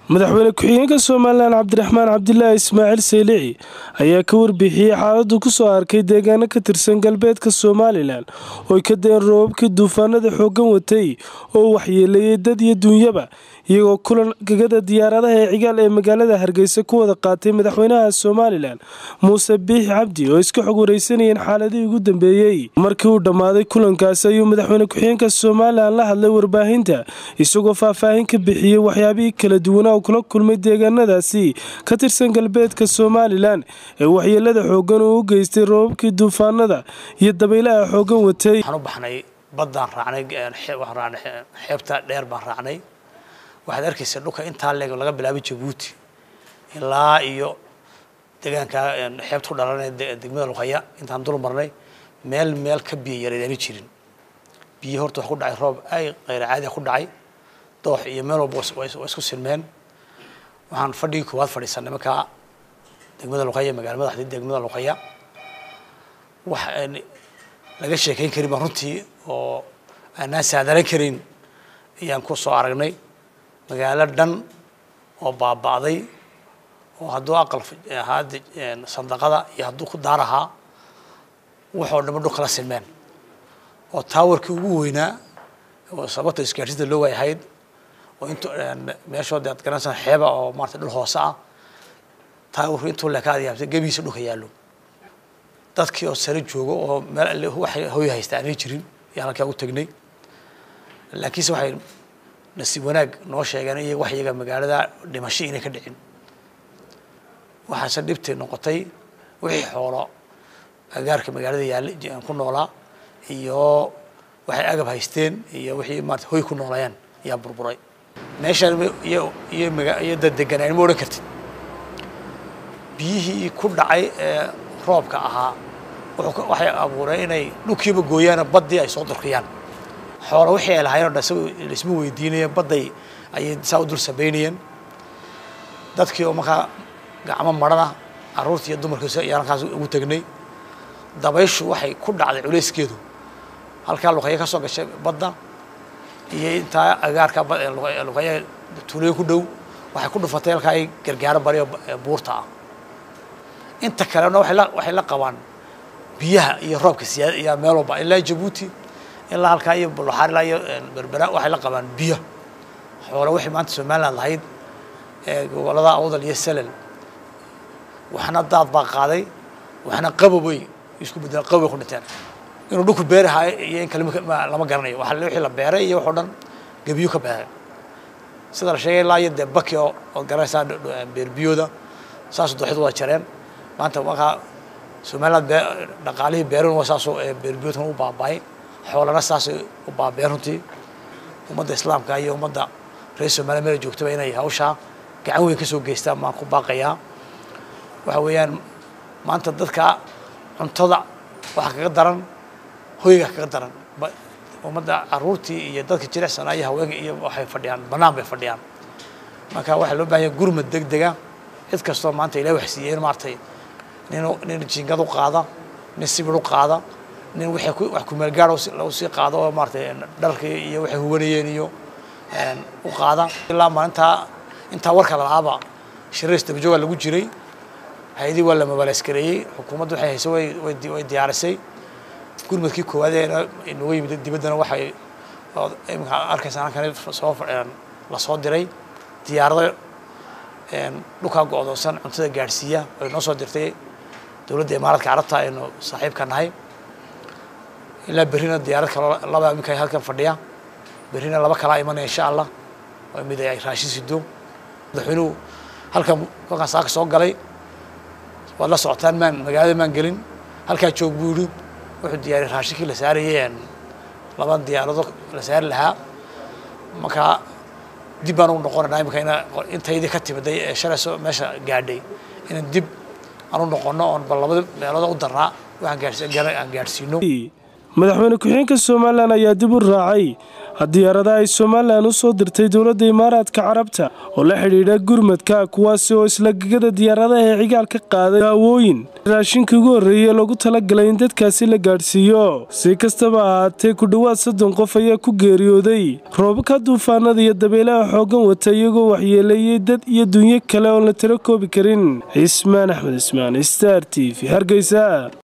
madaxweyne ku-xigeenka somalilan cabdiraxmaan cabdilaahi ismaaciil saylici ayaa ka warbixiyey xaaladu kusoo arkay deegaano ka tirsan galbeedka somalilan ooy ka deen roobabkii duufaanada xooggan watay oo waxyeeleeyey dad iyo duunyaba iyagoo kulan gegada diyaaradaha ee cigaal ee magaalada hargeysa ku wada qaatay madaxweynaha somalilan muuse biixi cabdi oo iska xog wareysanayeen xaaladihii ugu dambeeyey markii uu dhammaaday kulankaasi ayuu madaxweyne ku-xigeenka somalilan la hadlay warbaahinta isagoo faahfaahin ka bixiyey waxyaabihii kala duwanaa uu kula kulmay deegaanadaasi ka tirsan galbeedka somalilan ee waxyeelada xooggan uu u geystay roobabkii duufaanada iyo dabaylaha xooggan watay waxaan u baxnay baddaan raacnay waxaan raacnay xeebta dheer baan raacnay waxaad arkaysaa dhulka intaa leeg laga bilaabay jabuuti ilaa iyo deegaanka xeebta ku dhalanay degmada luqaya intaan dul marnay meel meel ka biyo yareedaama jirin biyo horta wax ku dhacay roob ay qayra caadi ku dhacay doox iyo meel walba waa isku silmeen waxaan fadhigii koowaad fadhiisanay markaa degmada luqaya magaala madaxdii degmada luqaya wax laga sheekayn karin baan runtii oo aanaan saadaran karin ayaan ku soo aragnay magaalo dhan oo baaba'day oo hadduu aqal ahaa sandaqada iyo hadduu ku daar ahaa waxoo dhama dhul kala silmeen oo taawarkii ugu weynaa oo sababta isgaarsiinta loo waayahayd oo int meeshood aad garanaysaa xeeba oo maarata dhul hoose ah taawarku intuu leekaad yaabtay gebihiisa dhulka yaallo dadkii oo sare joogo oo meel waxay hoy haysta aanay jirin ayaan halkaa u tegnay laakiinse waxay nasiib wanaag noo sheegeen iy wax iyaga magaalada dhimasho inay ka dhicin waxaase dhibtay noqotay wixii xoolo agaarka magaalada yaalla ku noolaa iyo waxay agab haysteen iyo wixii maarata hoy ku noolayeen ayaa burburay meeshaan iyo iyo maga iyo dad deganaan ma odhan kartid biyihii ku dhacay ee roobka ahaa wuxuu waxay abuureen inay dhulkiiba gooyaano baddii ay soo durkiyaan xoolo wixii ay lahayen o dhan isago laisma weydiinayeen badday ayay saa u dul samaynayeen dadkii oo markaa gacmo marana carruurtii iyo dumarkiisa ayaan halkaas ugu tegnay dabayshu waxay ku dhacday culayskeedu halkaa luqaya ka soo gashay badda iyo intaa agaarka luqaya tuulooyin ku dhow waxay ku dhufatay halkaa ay gargaaro bariyo buurta ah inta kalena waay la waxay la qabaan biyaha iyo roobka siyaada iyo meel walba ilaa jabuuti ilaa halkaa iyo bulaxaar ilaa iyo berbera waxay la qabaan biyo xoolo waxay maanta somaliland lahayd ee gobolada awdal iyo salel waxna daad baa qaaday waxna qabobay isku bedeleen qabobay ku dhinteen inuu dhulku beerahay iyo in kale lama garanayo waa wixii la beeray iyo wax o dhan gebiyo ka beeray sida la sheegay ilaa iyo dee baki oo ood garanaysaa beerbiyooda saasoo dooxid wada jareen maanta markaa somaliland bee dhaqaalihii beerun waa saasoo beerbiyoodkan u baaba'ay xoolana saasay u baabeen runtii ummadda islaamka iyo ummadda reer somaliya meel joogtaba inay hawshaa gacan weyn ka soo geystaan maan ku baaqayaa waxa weeyaan maanta dadka cuntada waxa kaga daran hoyga kaga daran ummadda caruurtii iyo dadka jilicsanaa iyo haweenka iyo waxay fadhiyaan banaan bay fadhiyaan marka waxaa loo bahanya gurmad deg dega cid kastoo maanta ilahi wax siiyeen maaragtay nin nin jiingad u qaada nin sibir u qaada nin waxay ku wax kumeel gaar lagu sii qaado oo maaratay dharkii iyo waxay hubanayeen iyo u qaada ilaa maalintaa intaa warka lalaaba shirays dabajooga lagu jiray hay-adii waa la mabaaleyskareeyey xukuumadda waxay hayso way way diyaarisay gurmadkii koowaad ee inaga yimid dibaddana waxay imika arkaysaa halkan soo lasoo diray diyaarado dhulkaa go-doonsan cuntada gaadhsiiya ay noo soo dirtay dowladda imaaradka carabta aynu saaxiibka nahay ilaa berrina diyaarad kalo laba iminka halkan fadhiya berrina laba kalaa imanaya insha allah oo mid ay raashin sido madaxweynuhu halkan kolkaan saaka soo galay waad la socotaan maan magaalada maan gelin halkaa joog buu yidhi wuxuu diyaariyay raashinkii la saarayay laba diyaarado la saari lahaa markaa dib baan ugu noqonayna imika ina intaydii ka timiday ee shalayso meesha gaadhay inaan dib aan u noqono oon bal labada meelooda u darnaa waxaan gaadhsiino madaxweyne ku-xigeenka somalilan ayaa dib u raacay diyaaradaha ay somalilan u soo dirtay dowladda imaaraadka carabta oo la xidhiidha gurmadka kuwaasi oo isla gegada diyaaradaha ee cigaal ka qaaday daawooyin raashinkii ugu horreeyey loogu talagalay in dadkaasi la gaadhsiiyo si kastaba ahaatee ku dhowaad soddon qof ayaa ku geeriyooday roobabka duufaanada iyo dabeelaha xooggan wata iyagoo waxyeeleeyey dad iyo dunyo kale oon la tiro koobi karin cismaan axmed ismaan star t v hargeysa